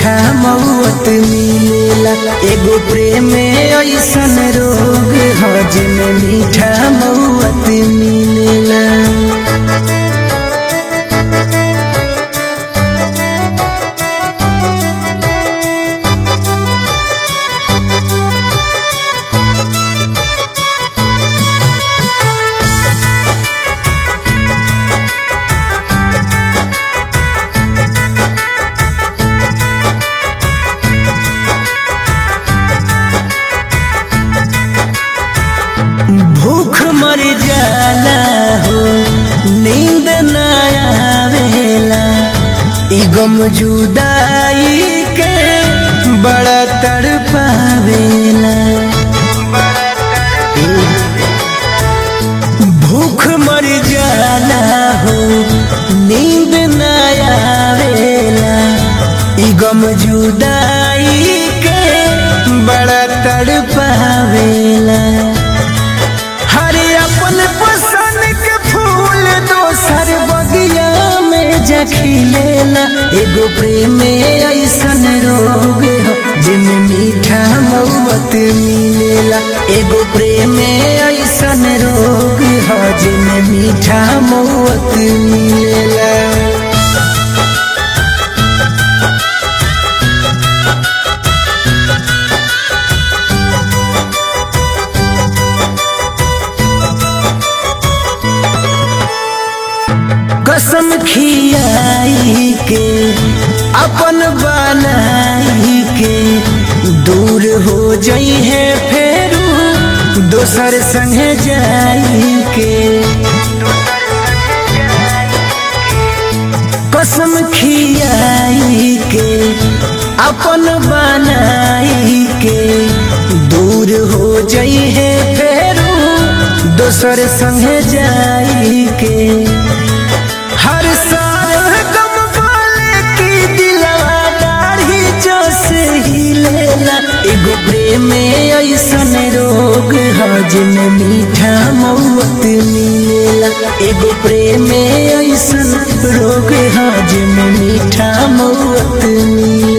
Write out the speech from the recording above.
मीठा मौत मिलेला एगो प्रेम ऐसन रोग ह जिमे मीठा मौत मिलेला भूख मर जाला हो नींद न आवेला ई गम जुदाई के बड़ा तड़पावेला भूख मर जाला हो नींद न आवेला ई गम जुदाई के बड़ा तड़पावेला हरे अपन पसंद के फूल दोसर बगिया में जखिलेला एगो प्रेम ऐसन रोग हो जिनमें मीठा मौत मिलेला एगो प्रेम ऐसन रोग हो जिनमें मीठा मौत मिलेला कसम खियाई के अपन बनाई के दूर हो जाई है फेरू दोसर संगे जाई के कसम खियाई के अपन बनाई के दूर हो जाई है फेरू दोसर संगे जाई के हर साल गम वाले की दिलवा दाढ़ी जो से ही लेला एगो प्रेम ऐसन रोग ह जिनमें मीठा मौत मिलेला एगो प्रेम ऐसन रोग ह जिनमें मीठा मौत मिलेला